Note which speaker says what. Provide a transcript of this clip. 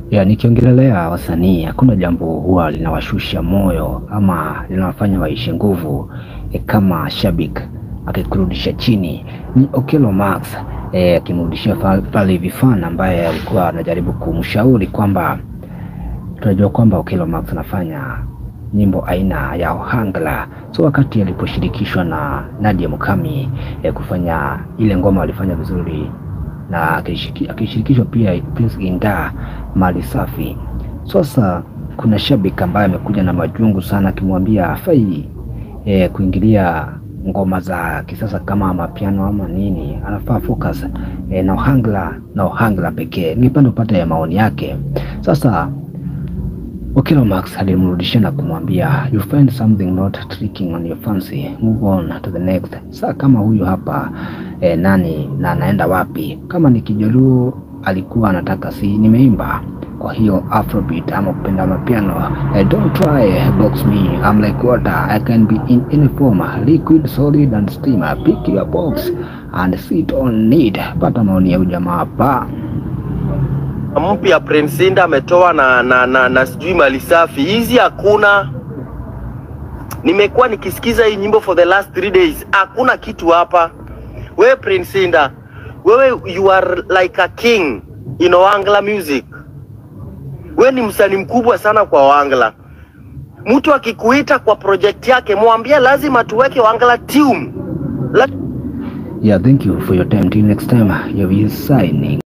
Speaker 1: Ya, nikiongelelea wasanii hakuna jambo huwa linawashusha moyo ama linawafanya waishe nguvu e, kama shabiki akikurudisha chini ni Okello Max e, akimrudishia fa- pale hivi fan ambaye alikuwa anajaribu kumshauri kwamba tunajua kwamba Okello Max anafanya nyimbo aina ya Ohangla. So wakati aliposhirikishwa na Nadia Mukami e, kufanya ile ngoma walifanya vizuri na akishiriki- akishirikishwa pia Prince Inda mali safi. Sasa kuna shabiki ambaye amekuja na majungu sana akimwambia hafai e, kuingilia ngoma za kisasa kama mapiano ama nini, anafaa focus e, na Ohangla na Ohangla pekee. Ningependa upate maoni yake. Sasa Okello Max alimrudishia na kumwambia you find something not tricking on your fancy move on to the next. Saa kama huyu hapa eh, nani na anaenda wapi? Kama ni Kijaluo alikuwa anataka si nimeimba kwa hiyo afrobeat ama kupenda mapiano eh, don't try box me I'm like water I can be in any form liquid solid and steam pick your box and sit on it. Pata maoni ya ujamaa hapa.
Speaker 2: mpya Prince Inda ametoa na, na, na, na sijui mali safi hizi hakuna. Nimekuwa nikisikiza hii nyimbo for the last three days, hakuna kitu hapa. Wewe Prince Inda, wewe you are like a king in Ohangla music. Wewe ni msanii mkubwa sana kwa Ohangla. Mtu akikuita kwa project yake, mwambie lazima tuweke Ohangla tune. La
Speaker 1: Yeah, thank you for your time. Till next time, you'll be signing.